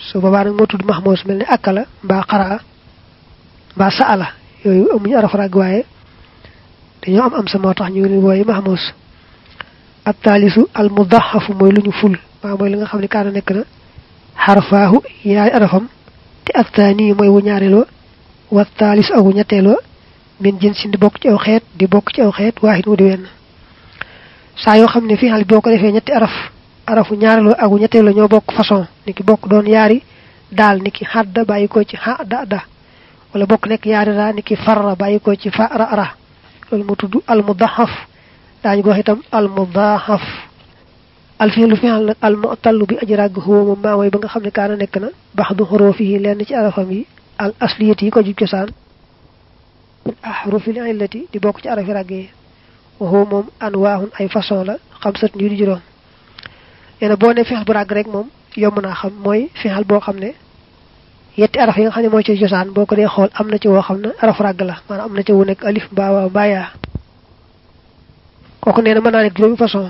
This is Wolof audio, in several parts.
su boobaa nag moo tudd mahmoos mel ni akala mbaa xaraa mbaa saala yooyu amuñu araf rag waaye dañoo am am sa moo tax ñu leen wooye mahmoos ab taalisu al mudaxafu mooy lu ñu ful maa mooy li nga xam ne kaana nekk na xarfaahu yaay arafam te ak taani mooy wu ñaareeloo wa taalis ak wu ñetteeloo min jën si di bokk ci aw xeet di bokk ci aw xeet waaxit wu di wenn saa yoo xam ne fii xal boo ko defee ñetti araf arafu ñaareeloo ak wu ñetteeloo ñoo bokk façon ni ki bokk doon yaari daal ni ki xadda bàyyi ko ci xa da da wala bokk nekk yaari ra ni ki farra bàyyi ko ci fa ra ra loolu mu tudd al mudaxaf daañu ko wax itam al mudaxaf al fiilu fi'al nag al mu'tallu bi aji ràgg huwa moom maa mooy ba nga xam ne kaana nekk na bax du xuruufihi lenn ci arafam yi al asliyati yi ko jub cosaan ahrufil illati di bokk ci arafi ràgg yi wa huwa moom anwaahun ay façon la xam sat ñu di juróom nee boo ne fi'al bu ràgg rek moom yomb naa xam mooy fi'al boo xam ne yetti araf yi nga xam ne mooy ci cosaan boo ko dee xool am na ci woo xam ne araf ràgg la maanaam am na ci wu nekk alif mbaa waaw mbaa yaa kooku nee na mën naa nekk juróomi façon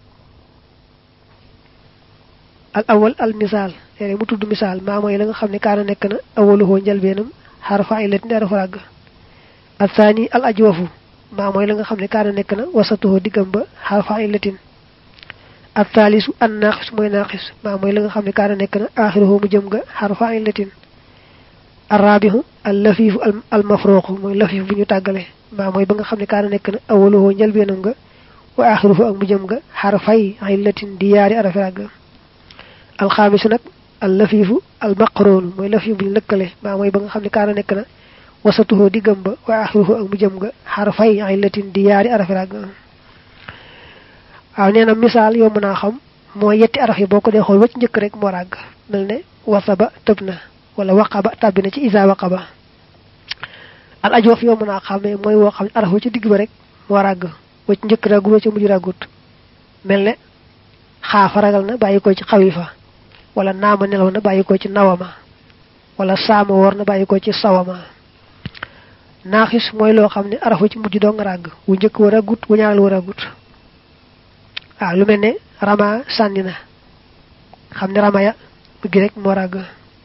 al awal al misaal léeg mu tudd misaal maa mooy la nga xam ne kaana nekk na awaluhoo njëlbeenam xarfa illatin di araf ràgg al saani al ajwafu maa mooy la nga xam ne kaana nekk na wasatuhoo diggam ba xarfa illatin al taalisu an naaxis mooy naaxis maa mooy la nga xam ne kaana nekk na aaxiruhoo mu jëm nga xarfa illatin al raabihu al lafiifu al mafruuqu mooy lafiif bu ñu tàggale maa mooy ba nga xam ne kaana nekk na awaluhoo njëlbeenam nga wa aaxiruhu ak mu jëm nga xarfay illatin di yaari arafi ràgg alxaamisu nag al lafiifu al maqroonu mooy lafiif bu ñu lëkkale maa mooy ba nga xam ne kaana nekk na wasatuhoo diggam ba wa axiruhu ak mu jëm nga xarfay illatin di yaari arafi ràgg waaw nee na misaal yomb naa xam mooy yetti araf yi boo ko dee xool wacc njëkk rek moo ràgg mel ne wasaba tëb na wala waqaba tàbbi na ci isa waqaba al ajoof yomb naa xamee mooy woo xam ne araf wa ci digg ba rek moo ràgg wacc njëkk ràggut wacc mujj ràggut mel ne xaafa ragal na bàyyi ko ci xawifa wala naama nelaw na bàyyi ko ci nawama wala saama woor na bàyyi ko ci sawama naaxis mooy loo xam ne arafu ci mujj doo nga ràgg wu njëkk wa ràggut wu ñaareel wa ràggut waaw lu mel ne rama sànni na xam ne rama ya mujj rek moo ràgg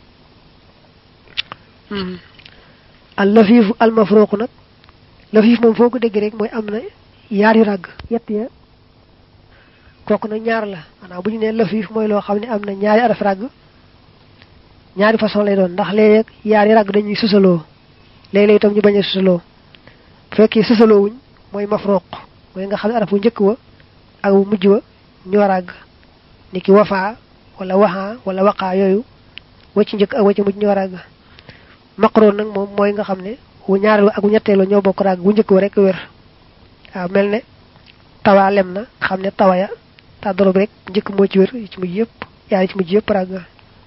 al lafiifu al mafruuqu nag lafiif moom foo ko dégg rek mooy am na yaar yu ràgg yett ya kooku nag ñaar la maanaam bu ñu nee lafiif mooy loo xam ne am na ñaari araf ràgg ñaari façon lay doon ndax léeg-léeg yaari ràgg dañuy susaloo léeg-léeg itam ñu bañ a susaloo bu fekkee susaloo wuñ mooy mafruq mooy nga xam ne araf bu njëkk wa ak bu mujj wa ñoo ràgg ni ki wafaa wala waxaa wala waqaa yooyu wacc njëkk ak wacc mujj ñoo ràgg maqroon nag moom mooy nga xam ne wu ñaareel ak wu ñetteelu ñoo bokk ràgg bu njëkk wa rek wér waaw mel ne tawaa lem na xam ne tawaya tàddoro bi rek njëkk moo ci wér yi ci mujj yëpp yaar yi ci mujj yëpp ràgg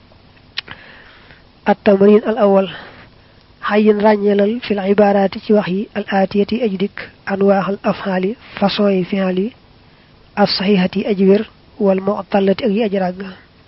at tamarin al awal xayin ràññeelal fil ibaaraati ci wax yi al aatiyati yi aji dikk anwaaxal afxaali façon yi fi'al yi as saxiixati yi aji wér wal mu'tallati ak yi aji ràgg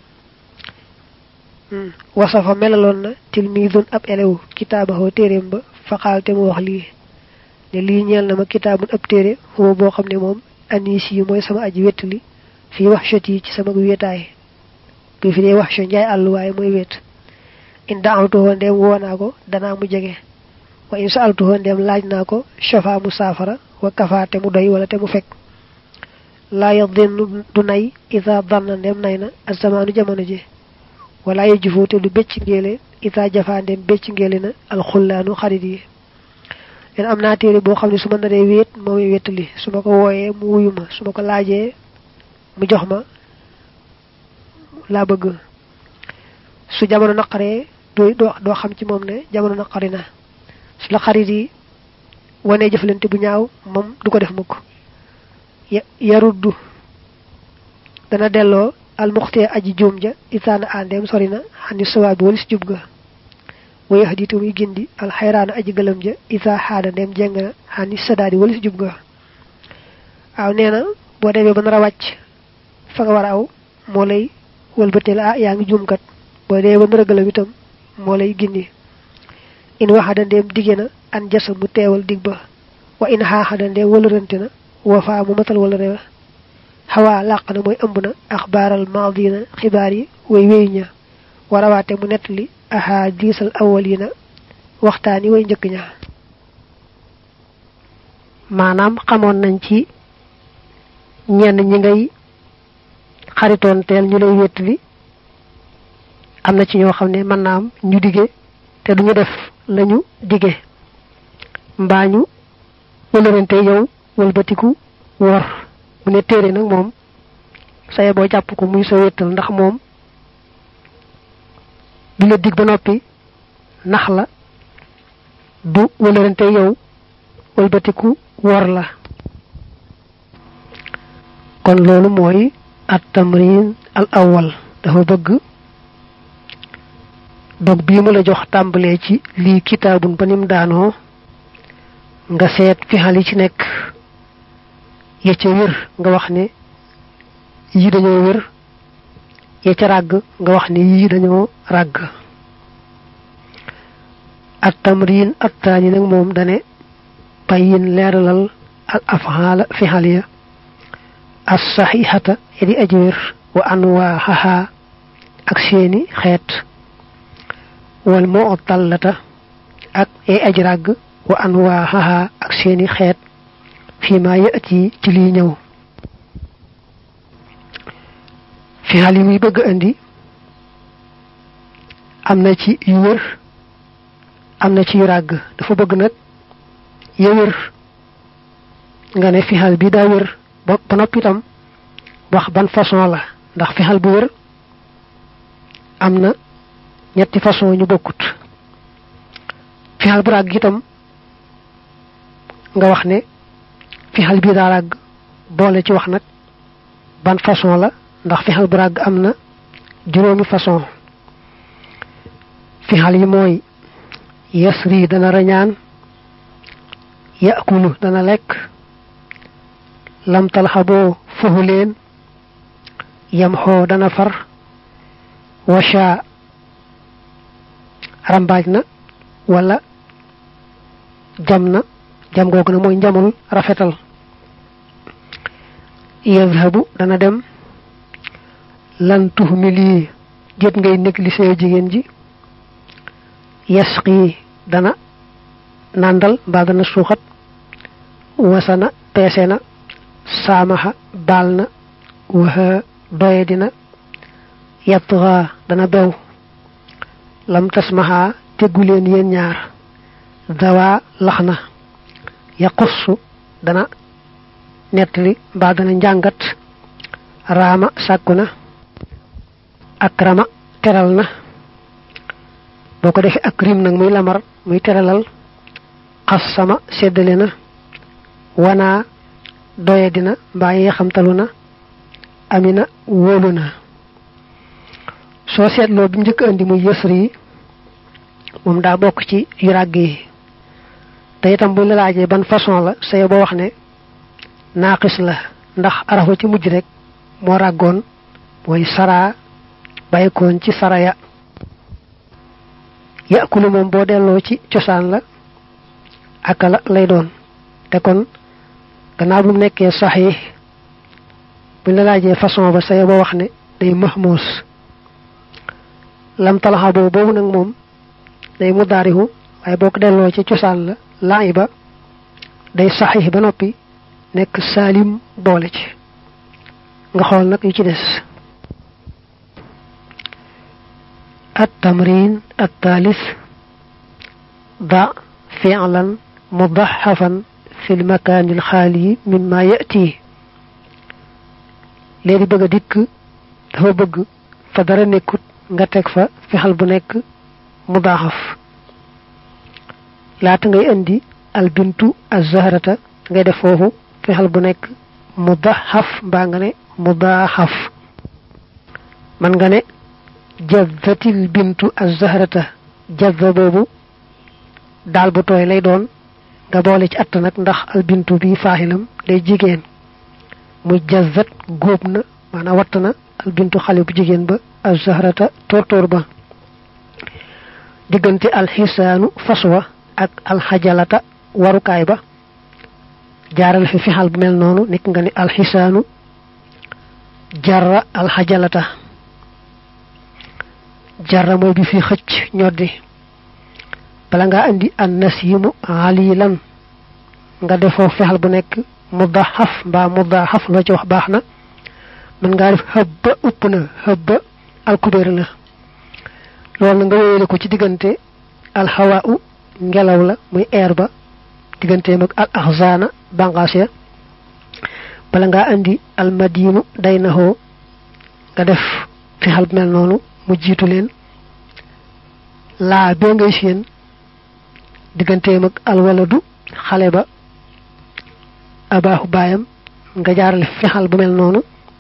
wasafa melaloon na tilmiidun ab elew kitaabaxoo téeréem ba faqaal te mu wax lii ne lii ñeel na ma kitaabun ab téere xuma boo xam ne moom anis yi mooy sama aji wettali fii wax chat yi ci sama wéetaay bi fi dee wax chat njaay àll waaye mooy wéet in daamtuhoo ndeem woo naa ko danaa mu jege wa in saaltuhoo ndeem laaj naa ko shafa mu saafara wa kafa te mu doy wala te mu fekk laa yadin du nay ida danna ndeem nay na azamaanu jamono ji wala ye jufoo te du becc ngéele ida jafaa ndeem becc ngéele na alxullaanu xarit yi leen am naa téere boo xam ne su ma naree wéet moo may wéttali su ma ko wooyee mu wuyu ma su ma ko laajee mu jox ma laa bëgg su jamono naqaree doo doo xam ci moom ne jamono naqari na su la xarit yi wanee jëflante bu ñaaw moom du ko def mukk yaruddu dana delloo almuxtee aji juum ja itaana àndeem sori na xandi sawaab bi walis jub ga wayax diitu muy gindi alxayraana aji gëlëm ja ita xaada ndeem jeng na xandi sadaadi walis jub ga waaw nee na boo demee ba nar a wàcc fa nga war a aw moo lay wëlbatee la ah yaa ngi juumkat boo demee ba nar a gëlëm itam moo lay gindi in waxada ndeem digge na an jasa mu teewal dig ba wa in xaaxada ndeem wëlërante na wafa mu matal wala rewa xawaa làq na mooy ëmb na axbaaral maadina xibaar yi way wéy ña warawaate mu nettali ahadisal awwalina waxtaani way njëkk ña maanaam xamoon nañ ci ñenn ñi ngay xaritoon teel ñu lay wéttali am na ci ñoo xam ne mën naa am ñu dige te duñu def lañu dige mbaa ñu wëlërante yow wëlbatiku wor mu ne téere nag moom saye boo jàpp ko muy sa wéttal ndax moom du la dig ba noppi nax la du wëlërante yow wëlbatiku wor la kon loolu mooy at tamrin al awwal dafa bëgg dog bii mu la jox tàmbalee ci lii kitaabun ba nim daanoo nga seet fi xal yi ci nekk ya ca wér nga wax ne yii dañoo wér ya ca ràgg nga wax ne yii dañoo ràgg at tamrin at taani nag moom dane bayin leeralal al afxaala fi xal ya as saxiixata ya di aji wér wa anwaaxaha ak seeni xeet wal moo tallata ak ay aj ràgg wa anwaaxaha ak seeni xeet fii ma yati ci lii ñëw fi xal yi muy bëgg indi am na ci yu wér am na ci yu ràgg dafa bëgg nag ya wér nga ne fi xal bi daa wér ba ba noppi itam wax ban façon la ndax fi xal bu wér am na ñetti façon ñu bokkut fi xal bu ràgg itam nga wax ne fi xal bii daa ràgg boole ci wax nag ban façon la ndax fi xal bu ràgg am na juróomi façon fi xal yi mooy yasri dana rañaan yakulu dana lekk lam talxaboo fuhu leen yam xoo dana far washa rambaaj na wala jam na jam googu na mooy njamul rafetal yazhabu dana dem lan tuhmili jët ngay négligé jigéen ji yasqi dana nàndal mbaa dana suuxat wasana peese na saamaxa baal na waxa doye dina yattra dana bew lam tasmaxa teggu leen yéen ñaar dawa lax na yaqussu dana nettali mbaa dana njàngat raama sàkku na akrama teral na boo ko defee akrim nag muy lamar muy teralal xas sama seddale na wanaa doye dina mbaa yee xamtalu na amina wóolu na soo seetloo bi njëkk andi muy yësri yi moom daa bokk ci yu ràgg yi te itam buñ la laajee ban façon la say boo wax ne naaqis la ndax arafa ci mujj rek moo ràggoon mooy saraa bàyyikoon ci saraya yàkkulu moom boo delloo ci cosaan la akala lay doon te kon gannaaw bu mu nekkee sax yi buñ la laajee façon ba say boo wax ne day mahmuus lam talaxa boobu boobu nag moom day mu daarihu waaye boo ko delloo ci cosaan la laay ba day saxix ba noppi nekk saalim boole ci nga xool nag yu ci des التمرين الثالث ضع فعلا مضحفا في المكان الخالي مما يأتي léegi bëgg a dikk dafa bëgg fa dara nekkut nga teg fa fexal bu nekk mu daaxaf laata ngay indi albintu azzahrata ngay def foofu fexal bu nekk mu daxaf mbaa nga ne mu daaxaf man nga ne jazzatil bintu azzahrata jazza boobu daal bu tooy lay doon nga boole ci att nag ndax albintu bi faaxilam day jigéen muy jazzat góob na maanaam watt na albintu xale bu jigéen ba azzahrata tóortóor ba diggante alxisaanu faswa ak alxajalata warukaay ba jaaral fi fixal bu mel noonu nekk nga ni alxisaanu jarra alxajalata jarra mooy bi fi xëcc ñoddi bala nga andi an nasimu alilan nga defoo fexal bu nekk mudahaf mbaa mudahaf loo ci wax baax na mën ngaa def xëbba upp na xëbba alkubeer la loolu na nga wéyale ko ci diggante alxawaa u ngelaw la muy air ba digganteem ak al axzaana bangaas ya bala ngaa andi almadinu day naxoo nga def fexal bu mel noonu mu jiitu leen laa bee ngay seen digganteem ak alwaladu xale ba abaaxu baayam nga jaarale fexal bu mel noonu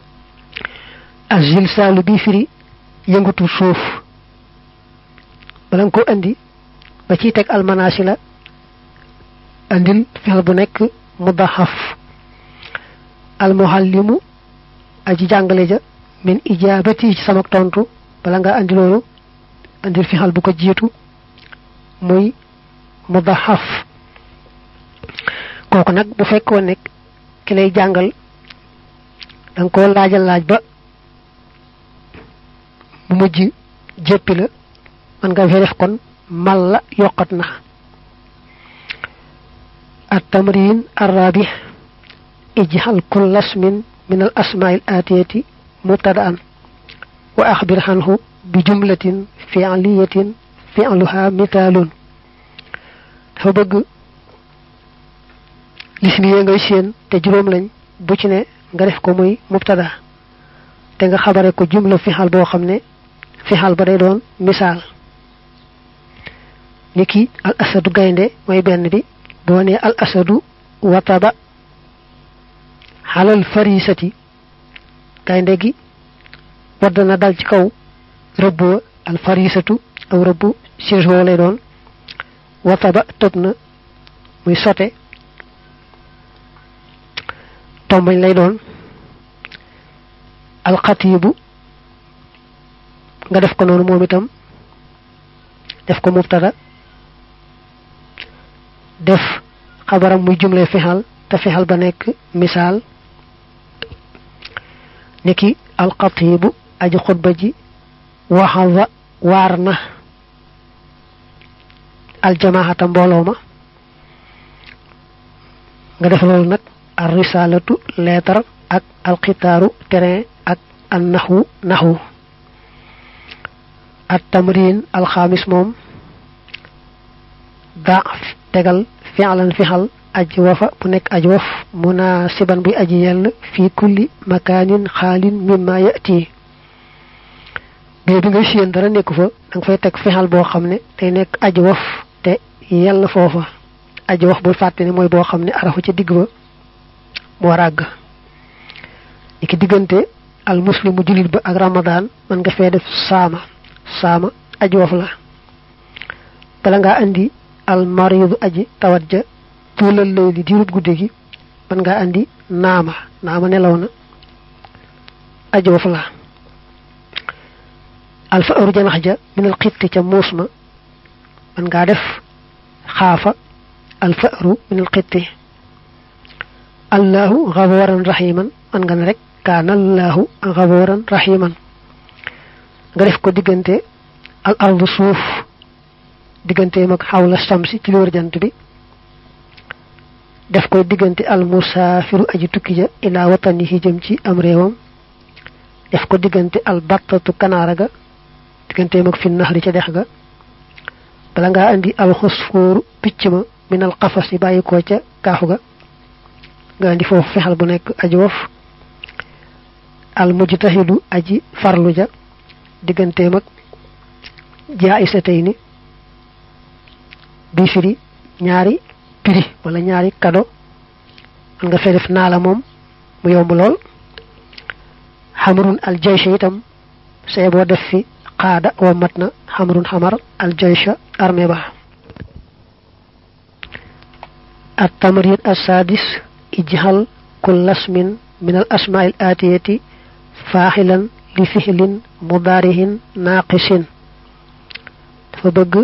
azil saalu bi firi yëngatu suuf bala nga ko andi ba ciy teg almanaasi la andil fexal bu nekk mudaxaf almuhallimu aji jàngale ja min ijaabati ci sama tontu bala nga andi loolu andil fexal bu ko jiitu muy mudaxaf kooku nag bu fekkoon nekk ki lay jàngal danga ko laajal laaj ba mu mujj jéppi la man nga fee def kon mal la yokkat na التمرين الرابع اجعل كل اسم من الأسماء الآتية مبتدأ وأخبر عنه بجملة فعلية فعلها مثال فبغ lismi ye ngay seen te juróom lañ bu ci ne nga def ko muy mubtada te nga xabare ko jumla fixal boo xam ne fixal ba day doon misaal niki al asadu gaynde mooy benn bi boo ne al asadu wataba xalal farisati gaynde gi wadd na dal ci kaw rëbb al farisatu aw rëbb sirgoo lay doon wataba tëb na muy sote tombañ lay doon alxatiibu nga def ko noonu moom itam def ko mubtada def xabaram muy jumle fexal te fexal ba nekk misaal niki alxatiibu aji xutba ji waxawa waar na aljamaahata mbooloo ma nga def loolu nag ar risalatu leetar ak alxitaaru terrain ak an naxwu naxwu at tamrin alxaamis moom da tegal fi'lan fixal aji wafa bu nekk aji waf munasiban buy aji yell fi kulli makaanin xaalin mimma yati bee bi nga siyeen dara nekku fa da nga fay teg fixal boo xam ne day nekk aji waf te yell foofa aji waf bul fàtte ne mooy boo xam ne arafu ca digg ba mu war àgg ni ki diggante al muslimu julit ba ak ramadan man nga fee def saama saama aji waf la bala ngaa andi al maridu aji tawat ja tuulal lay di diirub guddi gi man ngaa andi naama naama nelaw na aji waf la al fa aru janax ja min al xitti ca muus ma man ngaa def xaafa al fa aru min al xitti allahu gafuran rahiman man nga ne rek kaana allahu gafuran rahiman nga def ko diggante al ardu suuf digganteem ak xawla samsi ci wër jant bi def ko diggante al musaafiru aji tukki ja ila watanihi jëm ci am réewam def ko diggante al battatu kanaara ga digganteem ak fi naxari ca dex ga bala ngaa andi al xusfóoru picc ma min al xafas yi bàyyi ko ca kaafu ga nga andi foofu fexal bu nekk aji wof al mujtahidu aji farlu ja digganteem ak jaayisatayni bi firi ñaari prix wala ñaari kado man nga fee def naa la moom mu yomb lool xamrun al jaysha itam say boo def fi qaada wa mat na xamrun xamar al jaysha armée ba at tamrin assadis ijhal kull asmin min al asmaa al atiyati faaxilan li fixlin mudaarihin naaqisin dafa bëgg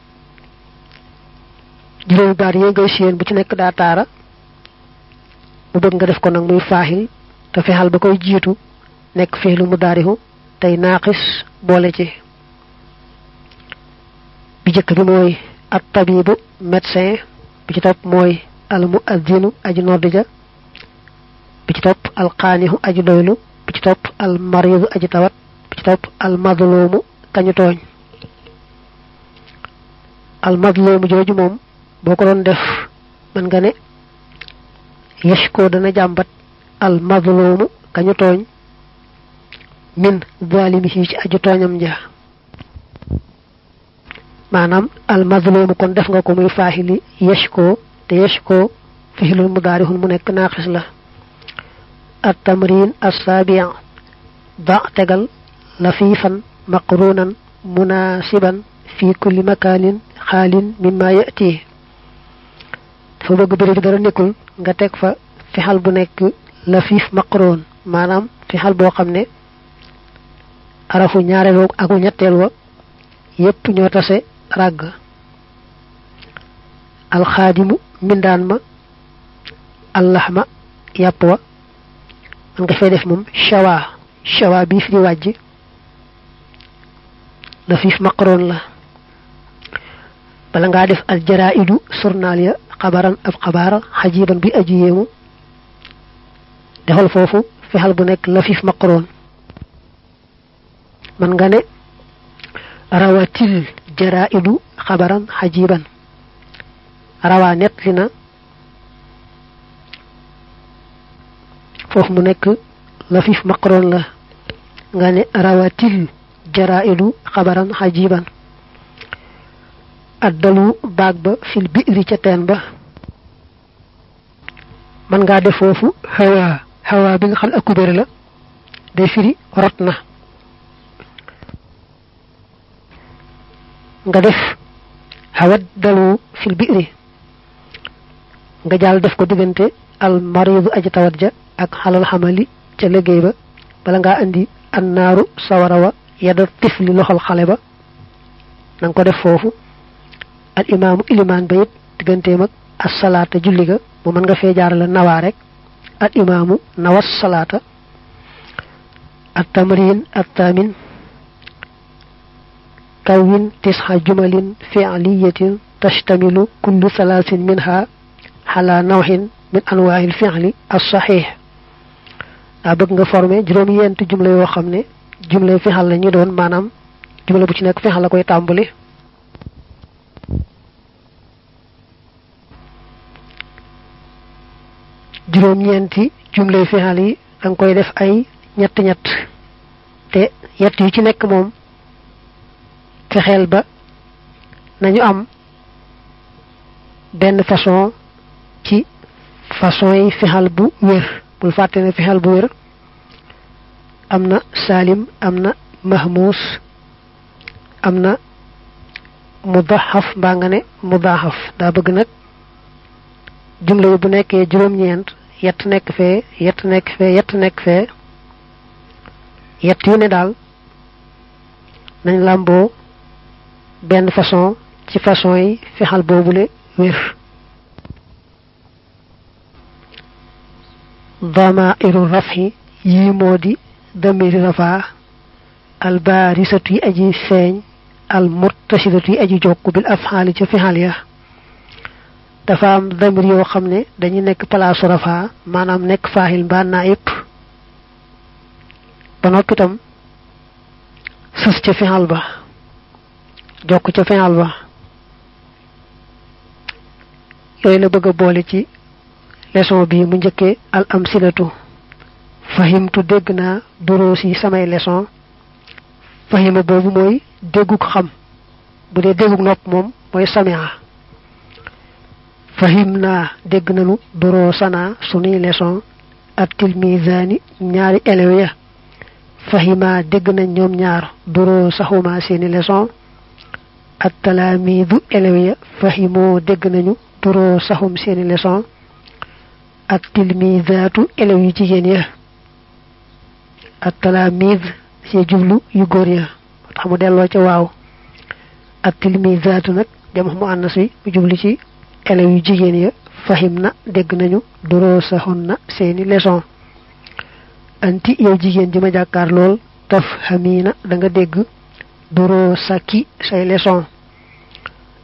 juróomi baat yi ngay séen bu ci nekk daa taara mu bëgg nga def ko nag muy faaxil te fexal ba koy jiitu nekk fiixlu mudaarihu tey naaqis boole ci jëkk bi mooy at tabibu médecin bi ci topp mooy al muaddinu aji nodd ja bi ci topp al qaanihu aji doylu bi ci topp al maridu aji tawat bi ci topp al madlumu kañu tooñ al madlumu jooju moom boo ko doon def mën nga ne yashko dana jàmbat al madlumu kañu tooñ min zalimihi ci aju tooñam ja maanaam al mazlumu kon def nga ko muy faaxili yashko te yashko fixilul mudaarihun mu nekk naaqis la at tamrin assaabiya da tegal lafifan maqrunan munasiban fi kulli makanin xaalin mimma yati dafa bëgg bëri bi dara nekkul nga teg fa fixal bu nekk lafif maqrun maanaam fixal boo xam ne arafu ñaareel ak ñetteel wa yépp ñoo tase ràgg alxaadimu mbindaan ma allaxma yàpp wa man nga fay def moom shawa shawa bii fi di wàjj la fiif maqaroon la bala ngaa def al jaraidu surnaal ya xabaran ab xabaar xajiban bi aji yéemu defal foofu fexal bu nekk la fiif maqaroon man nga ne rawatil jaraidu xabaran xajiban rawaa net li na foofu mu nekk lafif maqaroon la nga ne rawatil jaraidu xabaran xajiban addalu baag ba fil biiri ca teen ba man ngaa def foofu hawa hawa bi nga xam ak kubéere la day firi rot na nga def hawat dalu fil biiri nga jàll def ko diggante al maridu aji tawat ja ak xalal xamali ca liggéey ba bala ngaa indi annaaru sawara wa yada tifli loxol xale ba na nga ko def foofu al imaamu ilimaan ba it digganteem ak assalaata julli ga mu mën nga fee jaarale nawaa rek al imaamu nawas salaata at tamrin at tamin kawin tisxa jumalin fi'liyatin tashtamilu kullu salaasin minha xala nawxin min anwaa'il fi'li as-saxiix daa bëgg nga formé juróom yent jumla yoo xam ne jumla fixal la ñu doon maanaam jumla bu ci nekk fixal la koy tàmbali juróom ñeenti jumla fixal yi da nga koy def ay ñett ñett te yett yu ci nekk moom fexeel ba nañu am benn façon ci façon yi fixal bu wér bul fàtte ne fixal bu wér am na salim am na mahmuus am na mudaxaf mbaa nga ne mudaxaf daa bëgg nag jumla yi bu nekkee juróom-ñeent yett nekk fee yett nekk fee yett nekk fee yett yu ne daal nañ làmboo benn façon ci façon yi fexal boobule wér damairu rafhi yii moo di damiri rafa albarisatu yi aji feeñ al muttasidatu yi aji jokk bil afxaali ca fixal ya dafa am damir yoo xam ne dañu nekk palaasu rafa maanaam nekk faaxil mbaa naayib ba noppi itam sës ca fixal ba jokk ca fixal ba yooyu la bëgg a boole ci leçon bi mu njëkkee al amsilatu fahimtu dégg naa duruus yi samay leçon fahima boobu mooy dégguk xam bu dee dégguk nopp moom mooy samia fahim naa dégg nanu duruusanaa sunuy leçon ak tilmisaani ñaari élèves ya fahima dégg nañ ñoom ñaar duruusahuma seeni leçon ak talaamiidu élèves ya fahimoo dégg nañu duruusahum seeni leçon ak tilmizaatu élèves yu jigéen ya ak talaamiz ci jublu yu góor ya tax mu delloo ca waaw ak tilmizaatu nag jamax mu ànnas wi mu jublu ci élèves yu jigéen ya fahim na dégg nañu duruusahun na seeni leçon anti yow jigéen ji ma jàkkaar lool taf xamiina da nga dégg duruusaki say leçon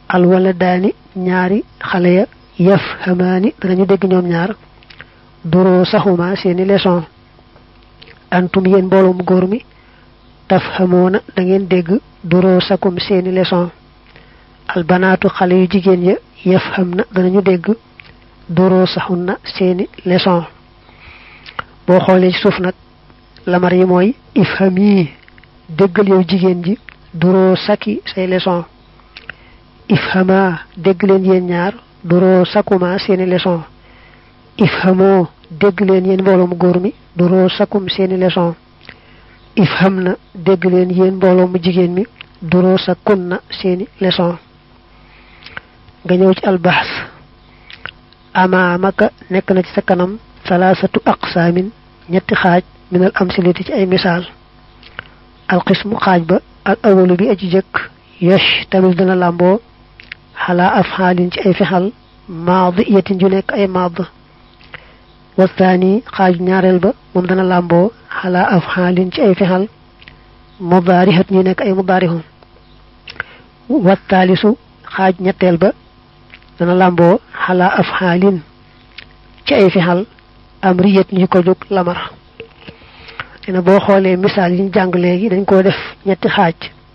al wala daani ñaari xale ya yaf xamaani danañu dégg ñoom ñaar duroo saxuma seeni leçon antum yéen mbooloo mu góor mi taf xamoona da ngeen dégg duroo sakum seeni leçon albanaatu xale yu jigéen ya yaf xam na danañu dégg duroo saxun na seeni leçon boo xoolee ci suuf nag lamar yi mooy ifham yi déggal yow jigéen ji duroo saki say leçon ifhama dégg leen yéen ñaar duroo sakuma seeni leçon ifhamoo dégg leen yéen mbooloo mu góor mi duroo sakum seeni leçon ifham na dégg leen yéen mbooloo mu jigéen mi duroo sakun na seeni leçon nga ñëw ci albaxs amaamaka nekk na ci sa kanam salaasatu aqsaamin ñetti xaaj minal amsilati ci ay misaal alxismu xaaj ba al awalu bi aji jëkk yosh tamit dana làmboo xalaa afxaalin ci ay fexal maadi yatin ju nekk ay maad wasaani xaaju ñaareel ba moom dana làmboo xalaa afxaalin ci ay fexal mudaarihat ñu nekk ay mudaarihun wasaalisu xaaj ñetteel ba dana làmboo xalaa afxaalin ci ay fexal amriyat ñu ko jóg lamar dina boo xoolee misaal yi ñu jàng léegi dañ koo def ñetti xaaj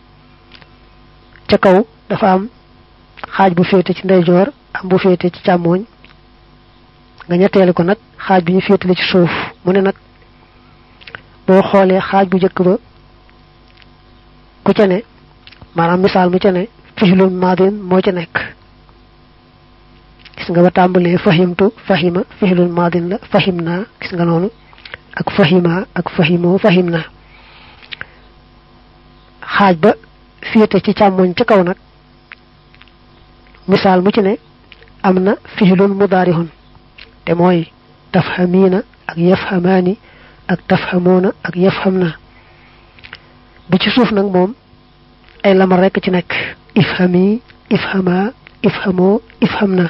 ca kaw dafa am xaaj bu féete ci ndeyjoor am bu féete ci càmmooñ nga ñetteelu ko nag xaaj bi ñu féetale ci suuf mu ne nag boo xoolee xaaj bu njëkk ba ku ca ne maanaam misaal mu ca ne fixlun maadin moo ca nekk gis nga ba tàmbalee fahimtu fahima fixlun maadin la fahim naa gis nga noonu ak fahima ak fahimoo fahim na xaaj ba féete ci càmmoñ ca kaw nag misaal mu ci ne am na fixlun mudaarihun te mooy tafhamiina ak yafhamaani ak tafhamoona ak yafham na bi ci suuf nag moom ay lamar rekk ci nekk ifhami ifhama ifhamoo ifham na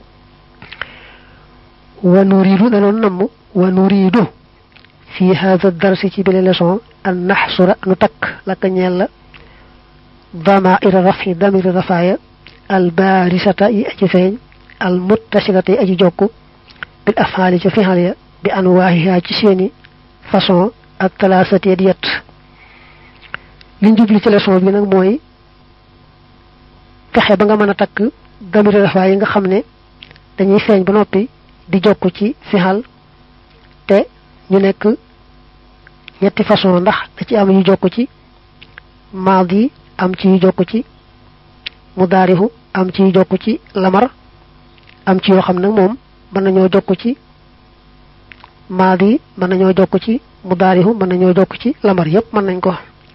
wa nuriidu danoon namm wa nuriidu fi hada darsi ci bile leçon an naxsura nu takk laka ñeel la damaira rafi damiri rafaaya al baarisata yi aji feeñ al muttasilata yi aji jokku bil afaali ca fixal ya bi anwaahiha ci seeni façon ak talaasati di yett liñ jubli ci leçon bi nag mooy fexe ba nga mën a takk damiri rafaay yi nga xam ne dañuy feeñ ba noppi di jokk ci fixal te ñu nekk ñetti façon ndax da ci am yu jokk ci maadi am ci yu jokk ci mudaarihu am ci yu jokk ci lamar am ci yoo xam nag moom mën nañoo jokk ci maadi mën nañoo jokk ci mudaarihu mën nañoo jokk ci lamar yépp mën nañ ko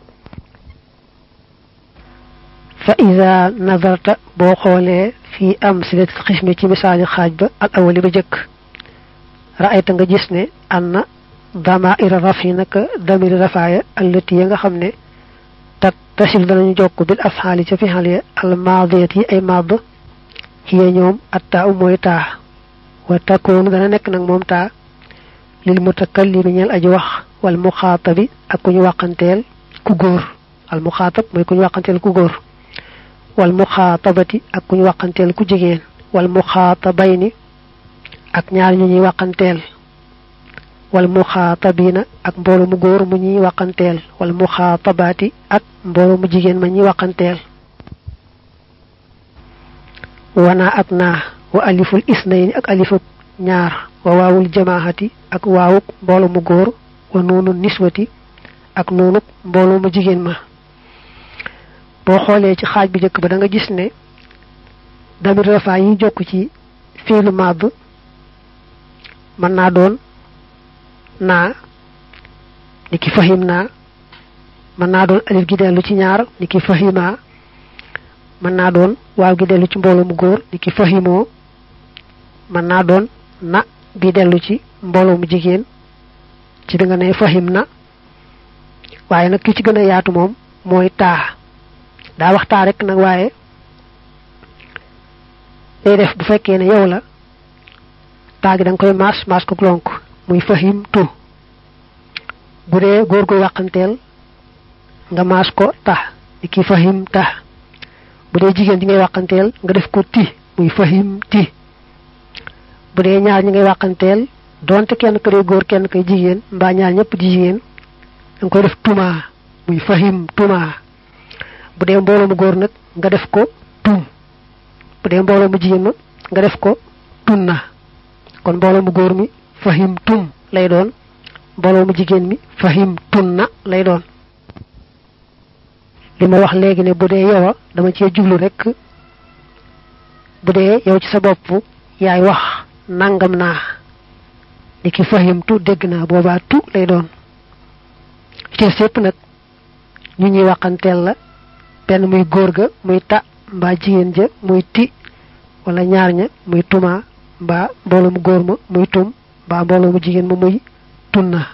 fa ida nazarta boo xoolee fii am silat xismi ci misaali xaaj ba al awali ba jëkk raayta nga gis ne an na damaira rafi naka damiri rafaaya allati ya nga xam ne tat tasil danañu jokk bil afxaali ca fixal ya al maadiyat yi ay maad hiya ñoom attaa u mooy taa wa takoonu dana nekk nag moom taa lil mutakallimi ñeel aji wax wal muxaatabi ak ku ñu wàqanteel ku góor al muxaatab mooy ku ñu wàqanteel ku góor wal muxaatabati ak ku ñu wàqanteel ku jigéen wal muxaatabayni ak ñaar ñu ñuy wàqanteel wal muxaatabiina ak mbooloo mu góor mu ñuy wàqanteel wal muxaatabaati ak mbooloo mu jigéen ma ñuy wàqanteel wana ak naa wa aliful isnayni ak alifuk ñaar wa waawul jamaahati ak waawuk mbooloo mu góor wa noonu niswati ak noonu mbooloo mu jigéen ma boo xoolee ci xaaj bi njëkk ba da nga gis ne damir rafaa yi jokk ci fiilu madd mën naa doon naa ni ki fahim naa mën naa doon alif gi dellu ci ñaar ni ki fahima mën naa doon waaw gi dellu ci mbooloo mu góor ni ki fahimoo mën naa doon na bi dellu ci mbooloo mu jigéen ci bi nga ne fahim na waaye nag ki ci gën a yaatu moom mooy taa daa wax taa rek nag waaye day def bu fekkee ne yow la taa gi da nga koy maas maas ko lonk muy fahim tu bu dee góor gu wàqanteel nga maas ko tax ni ki fahim tax bu dee jigéen ji ngay wàqanteel nga def ko ti muy fahim ti bu dee ñaar ñi ngay wàqanteel donte kenn ka dee góor kenn kay jigéen mbaa ñaar ñëpp di jigéen da nga koy def tuma muy fahim tuma bu dee mbooloo mu góor nag nga def ko tum bu dee mbooloo mu jigéen ma nga def ko tunna kon mbooloo mu góor mi fahim tum lay doon mbooloo mu jigéen mi fahim tunna lay doon li ma wax léegi ne bu dee yow a dama cee jublu rek bu dee yow ci sa bopp yaay wax nangam naa ni ki fahim tu dégg naa boobaa tu lay doon ci sépp nag ñu ñuy waxanteel la benn muy góor ga muy ta mbaa jigéen ja muy ti wala ñaar ña muy tuma mbaa mbooloo mu góor ma muy tum mbaa mbooloo mu jigéen ma muy tunna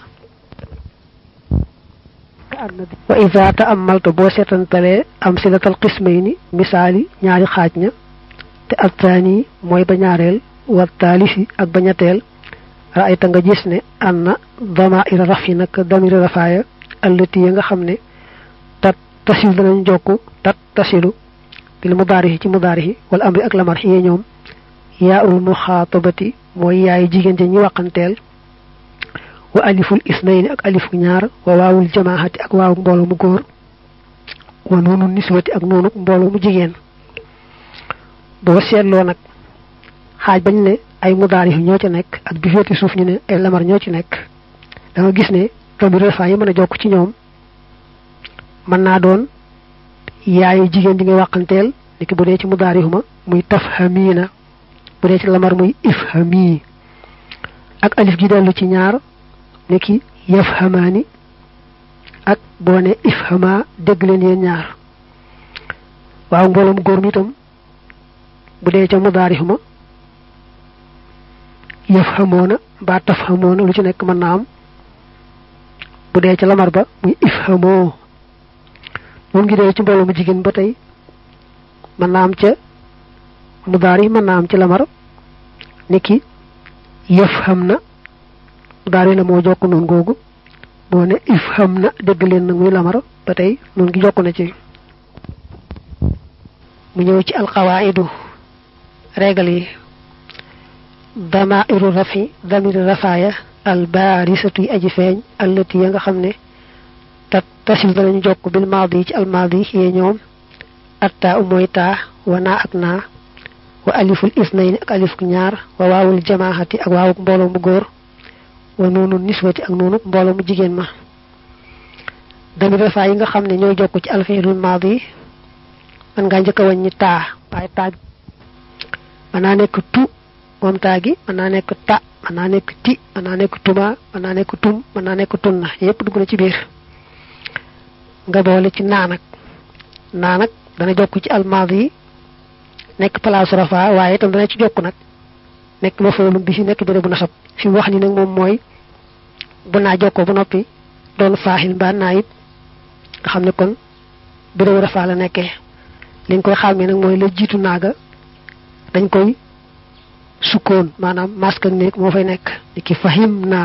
wa ida ta'ammalta boo seetantalee am silatal qismayni misaali ñaari xaaj ña te attaani mooy ba ñaareel wa taalisi ak ba ñetteel raayta nga gis ne anna damaira rafi nag damiri rafaaya allati ya nga xam ne tat tasil danañ jokku tat tasilu bil mudaarihi ci mudaarihi wala amri ak lamar xiyee ñoom yaa ul muxaatabati mooy yaay jigéen ja ñi waqanteel wa aliful isnayni ak alifu ñaar wa waawul jamaahati ak waawu mbooloo mu góor wa noonu niswati ak noonu mbooloo mu jigéen boo seetloo nag xaaj bañ ne ay mudaari ñoo ci nekk ak bi féeti suuf ñu ne ay lamar ñoo ci nekk da nga gis ne tombi refa yi mën a jokk ci ñoom mën naa doon yaayu jigéen di nga wàqanteel niki bu dee ci mudaari huma muy tafhamiina bu dee ci lamar muy ifhami ak alif gi dellu ci ñaar niki yafhamaani ak boo ne ifhama dégg leen yéen ñaar waaw mbooloom góor mi itam bu dee ca mudaarihuma yafhamoona mbaa tafhamoona lu ci nekk mën naa am bu dee ca lamar ba muy ifhamoo moom ngi dee ci mbooloo mu jigéen ba tey mën naa am ca mudaari mën naa am ci lamar niki yafham na mudaari la moo jokk noonu googu boo ne ifham na dégg leen nag muy lamar ba tey noonu gi jokk na ci mu ñëw ci alqawaidu régal yi damairu rafi damiri rafaaya albarisatu yi aji feeñ allati ya nga xam ne tat tasil danañu jokk bil maadi ci almaadi yee ñoom atta u mooy taa wa naa ak naa wa aliful isnayni ak alifuk ñaar wa waawul jamaahati ak waawuk mbooloo mu góor wa noonu niswati ak noonu mbooloo mu jigéen ma damir rafaay yi nga xam ne ñooy jokk ci alfiilul maadi man ngaa njëkk a wàññi taa waaye taa mën naa nekk tu moom taa gi mën naa nekk ta mën naa nekk ti mën naa nekk tuma mën naa nekk tum mën naa nekk tunna yépp dugg na ci biir nga boole ci naa nag naa nag dana jokk ci almaadi yi nekk place rafa waaye itam dana ci jokk nag nekk ma foolum bi si nekk béré bu nasab fi mu wax ni nag moom mooy bu naa jokkoo ba noppi doon faaxil mbaa naa it nga xam ne kon béré bu rafa la nekkee li nga koy xàmmee nag mooy la jiitu naaga dañ koy sukkoon maanaam masque ak néeg moo fay nekk di ki fahim naa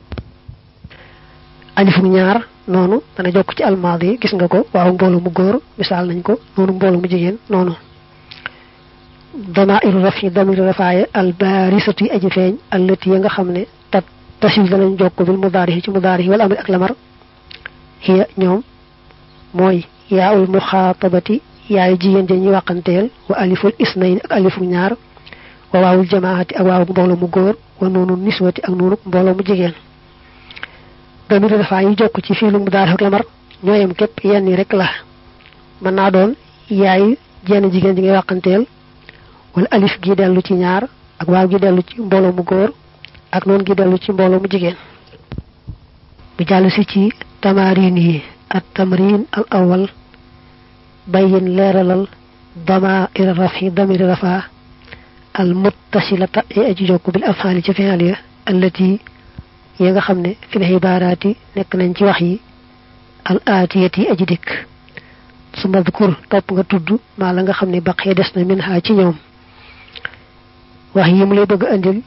alifu ñaar noonu dana jokk ci almaadi gis nga ko waaw mbooloo mu góor misaal nañ ko noonu mbooloo mu jigéen noonu damairu rafi damiru rafaaya albarisatu yi aji feeñ allati ya nga xam ne tat tasil danañ jokk bil mudaarihi ci mudaarihi wala amri ak lamar hiya ñoom mooy yaa ul muxaatabati yaayu jigéen ja ñuy wàqanteel wa aliful isnayn ak alifu ñaar wa waawul jamaati ak waawu mbooloo mu góor wa noonu niswati ak noonu mbooloo mu jigéen damiru rafa yi jokk ci fiilu mudaari ak lamar ñooyam képp yenn yi rek la mën naa doon yaayu jenn jigéen ji ngay wàqanteel wala alif gi dellu ci ñaar ak waaw gi dellu ci mbooloo mu góor ak noonu gi dellu ci mbooloo mu jigéen bu jàll si ci tamarin yi at tamrin al awal bayin leeralal dama ira rafi damiri rafa al muttasilata yi aji jokk bil afhaali ci fi'al ya allati yi nga xam ne fil xibaaraati nekk nañ ci wax yi al aatiyati yi aji dikk su madkur topp nga tudd maa la nga xam ne baqee des na min ha ci ñoom wax yi mu lay bëgg andil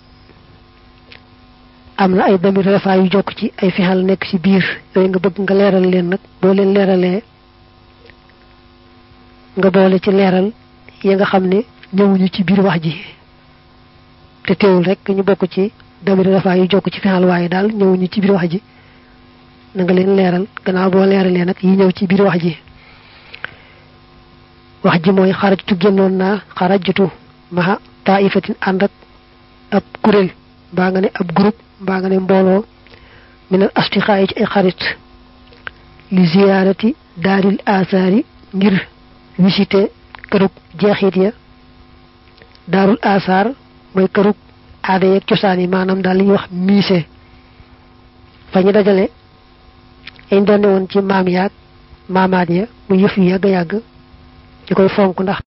am na ay damir rafa yu jokk ci ay fixal nekk ci biir yooyu nga bëgg nga leeral leen nag boo leen leeralee nga boole ci leeral ya nga xam ne ñëwuñu ci biir wax ji te teewul rek ñu bokk ci damir dafa yu jokk ci fexal waaye daal ñëwuñu ci biir wax ji na nga leen leeral gannaaw boo leeralee nag yi ñëw ci biir wax ji wax ji mooy xarajtu génnoon naa xarajtu maha taifatin ànd ak ab kuréel mbaa nga ne ab groupe mbaa nga ne mbooloo minal astiqaa yi ci ay xarit li ziyaarati daaril asaari ngir visité kërug jeexit ya daarul asaar mooy kërug aada yeeg cosaan yi maanaam daal li ñuy wax musée fa ñu dajale añ doon ne woon ci maam yaag maamaat ya mu yëf yu yàgg yàgg ñu koy fonk ndax